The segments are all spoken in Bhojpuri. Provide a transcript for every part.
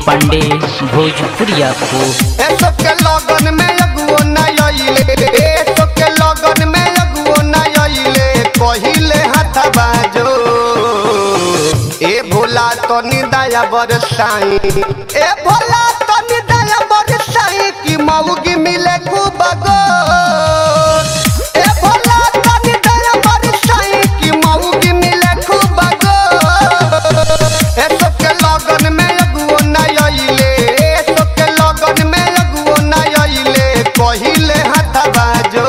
पांडे भोजपुरिया को एसो के लगन में अगुओ न आइले एसो के लगन में अगुओ न आइले कहिले हाथ बाजो ए भोला तो निदाया बरसाई ए भोला तो निदाया बरसाई की मौगी मिले खूब गो ए भोला तो निदाया बरसाई की मौगी मिले खूब गो एसो के लगन में अगुओ न आइले एसो के लगन में अगुओ न आइले कहिले हाथ बाजो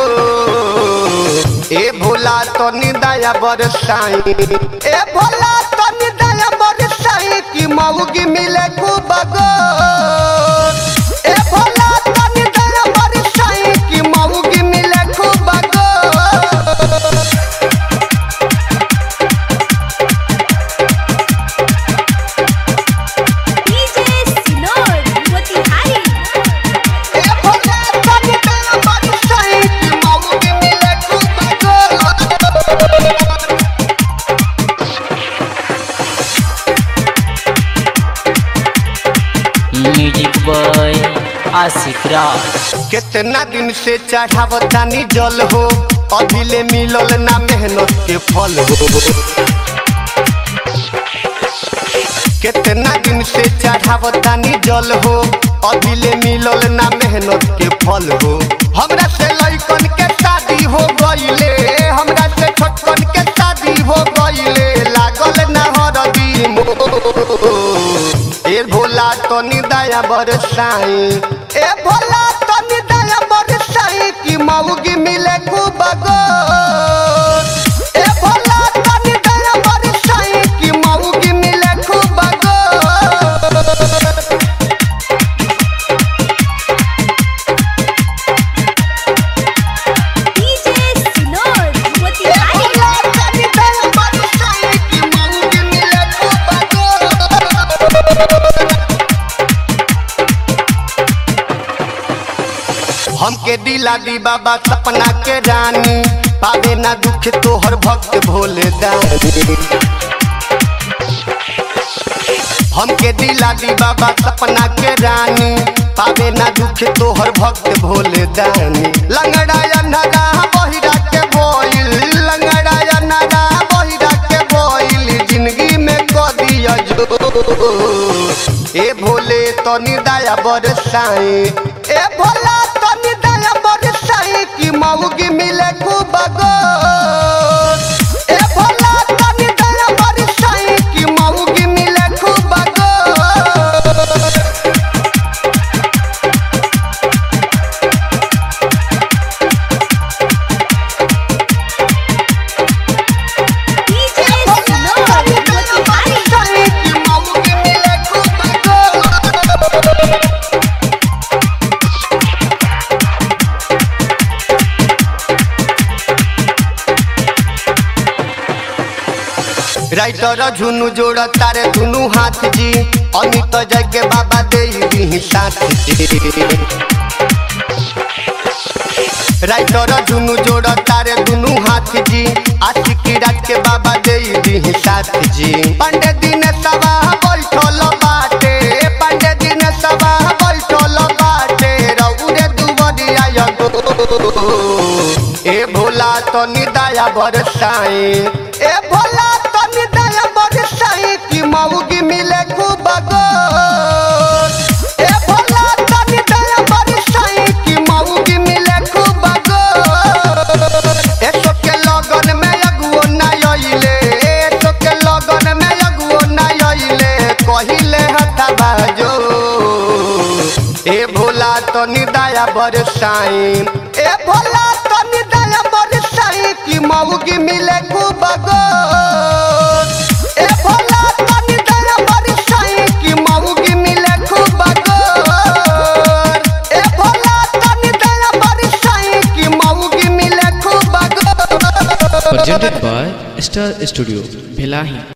ए भोला तो निदाया बरसाई ए भोला तो निदाया बरसाई की मौगी मिले खूब गो ए भोला तो निदाया बरसाई की मौगी मिले खूब गो DJ Sinor, Motihari. ए भोला तो निदाया बरसाई की मौगी मिले खूब गो म्यूजिक बॉय आशिक राज कितना दिन से चढ़ावतानी जल हो अभी ले मिलल ना मेहनत के फल हो कितना दिन से चढ़ावतानी जल हो अभी ले मिलल ना मेहनत के फल हो हमरा से लइकन के शादी हो गइले हमरा से छोटकन के शादी हो गइले लागल ना हरदी मोह ए भोला तो निदाया बरसाई ए भोला तो निदाया बरसाई की मौगी मिले खूब गो ए भोला तो निदाया बरसाई की मौगी मिले खूब गो DJ Sinor, ए Motihari. भोला तो निदाया बरसाई की मौगी मिले खूब गो हमके दिला दी बाबा सपना के रानी पावे ना दुख तोहर भक्त भोले दानी हमके दिला दी बाबा सपना के रानी पावे ना दुख तोहर भक्त भोले दानी लंगड़ा नगा बहिरा के बोइल लंगड़ा नगा बहिरा के बोइल जिंदगी में को दिया जो ए भोले तो निदाया बरसाई ए भोला तो निदाया बरसाई की मौगी मिले खूब गो ए भोला तो निदाया बरसाई की मौगी मिले खूब गो DJ Sinor, Motihari. Writer Jhunu जोड़ तारे दुनु हाथ जी अमित जग बाबा दे दी साथ जी राइटर झुनु जोड़ तारे दुनु हाथ जी आशिकी रात के बाबा दे दी साथ जी पंडे दिन सभा बैठल बाटे पंडे दिन सभा बैठल बाटे रउरे दुबरिया ए भोला तो निदाया बरसाई ए भोला तो निदाया बरसाई की मौगी मिले खूब गो ए भोला तो निदाया बरसाई की मौगी मिले खूब गो एसो के लगन में अगुओ ना आइले एसो के लगन में अगुओ ना आइले कहिले हथा बाजो ए भोला तो निदाया बरसाई ए भोला तो निदाया बरसाई की मौगी मिले खूब गो ए भोला तो निदाया बरसाई की मौगी मिले खूब गो ए भोला तो निदाया बरसाई की मौगी मिले खूब गो presented by Star Studio, Bhelahi.